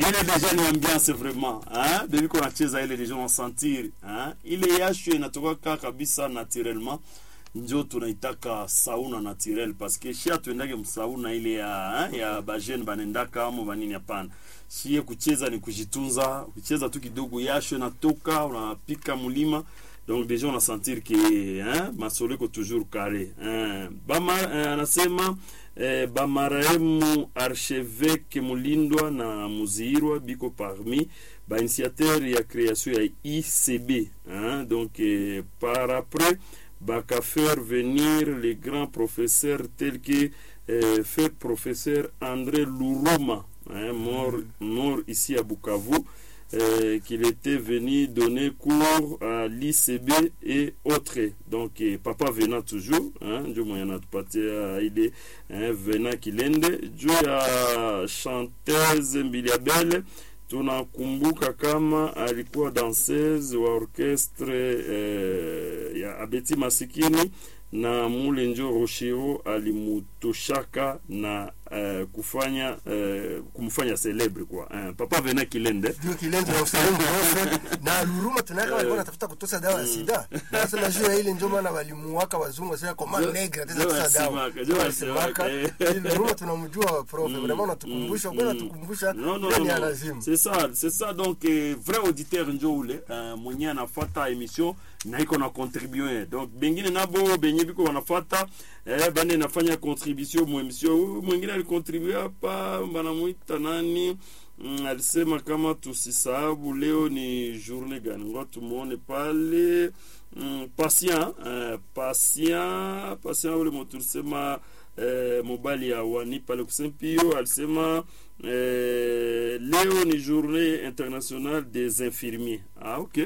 ile deja ni ambiance vraiment hein depuis qu'on acheza ile deja unasentir hein ile yasho inatoka kabisa naturellement njo tunaitaka sauna naturel parce que shia tuendake msauna ile ya hein, ya bajene banendaka amo banini hapana shie kucheza ni kujitunza kucheza tu kidogo yasho inatoka unapika mulima donc déjà on a sentir que hein, masolo iko toujours carré hein. Bama, eh, anasema eh, bamarehemu archevêque mulindwa na muziirwa biko parmi bainitiateur ya création ya ICB hein, donc eh, par après baka faire venir les grands professeurs tels que eh, fait professeur André Louroma hein, mort, mort ici à Bukavu euh, qu'il était venu donner cours à l'ICB et autres. Donc, eh, papa venant toujours, hein, ndio mwenye anatupatia ile hein, venant kilende juu ya chanteuse Mbiliabele tunakumbuka kama alikuwa danseuse wa orchestre eh, ya Abeti Masikini na mule njo Roshiro alimutoshaka na uh, kufanya uh, kumfanya celebre kwa uh, papa Vena Kilende ndio kilende na usalimu wote na Luruma tunaka walikuwa wanatafuta kutosa dawa ya sida. Sasa na juu ya ile ndio maana walimuwaka wazungu sasa kwa maana negra tena kutosa dawa. Ndio wasimaka, Ile Luruma tunamjua prof, vraiment unatukumbusha, bwana tukumbusha non, non, nani non, ya non. lazima. c'est ça c'est ça donc eh, vrai auditeur njo ule uh, mwenye anafata emission na iko na contribue donc bengine nabo benye biko wanafata eh, bane nafanya contribution mu emission huyu mwingine alikontribue hapa banamuita nani mm, alisema kama tusisahabu leo ni journée gani ngo tumuone pale mm, patient eh, patient patient ule motu alisema eh, mobali ya wani pale kusempio alisema eh, leo ni journée internationale des infirmiers ah ok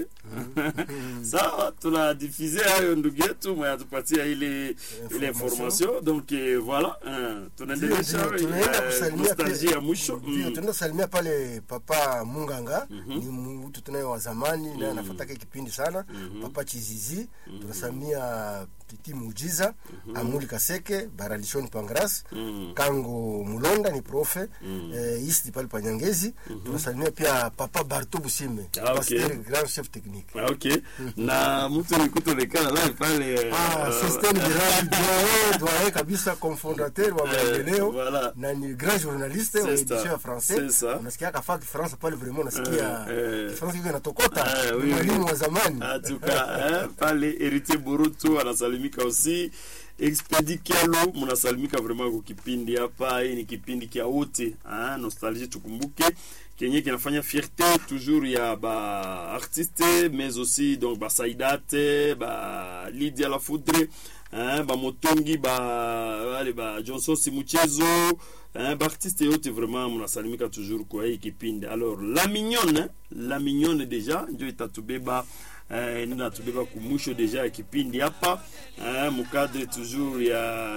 sawa tunadifize hayo ndugu yetu mwenye atupatia ile ile information donc eh, voilà eh, tunaendelesha Ndio, ndio, tunaenda eh, kusalimia nostalgie pia- ya mwisho Ndio, Mm. tunaenda kusalimia pale papa Munganga ni mtu tunaye wa zamani naye anafuataka kipindi sana papa Chizizi tunasalimia Titi Mujiza Amuli Kaseke Baralishoni Pangras Kango Mulonda ni profe eh, Isti pale Panyangezi tunasalimia pia papa Barto Busime Ah, okay. pasteur grand chef technique Ah, ok na mtu nikutonekana naye pale eh, Ah, eh, System Birali doyen doyen kabisa cofondateur wa maendeleo voilà. na ni grand journaliste wa C'est édition ça. ya français C'est ça. unasikia kafaa kifaransa pale vraiment unasikia Eh, eh. kifaransa kiko inatokota Eh, oui, Ni mwalimu oui. wa zamani En tout cas, hein, pale Héritier Boruto anasalimika aussi Expedi Kialo mnasalimika vraiment kwa kipindi hapa. Hii ni kipindi kia wote hein, nostalgie, tukumbuke kenye kinafanya fierté toujours ya ba artiste mais aussi donc ba Saidate ba Lydia La Foudre hein, ba Motongi ba wale ba Johnson Simuchezo hein, ba artiste yote vraiment mnasalimika toujours kwa hii kipindi. Alors la mignonne, la mignonne deja ndio itatubeba eh, natubeba kumwisho deja ya kipindi hapa eh, mukadre toujours ya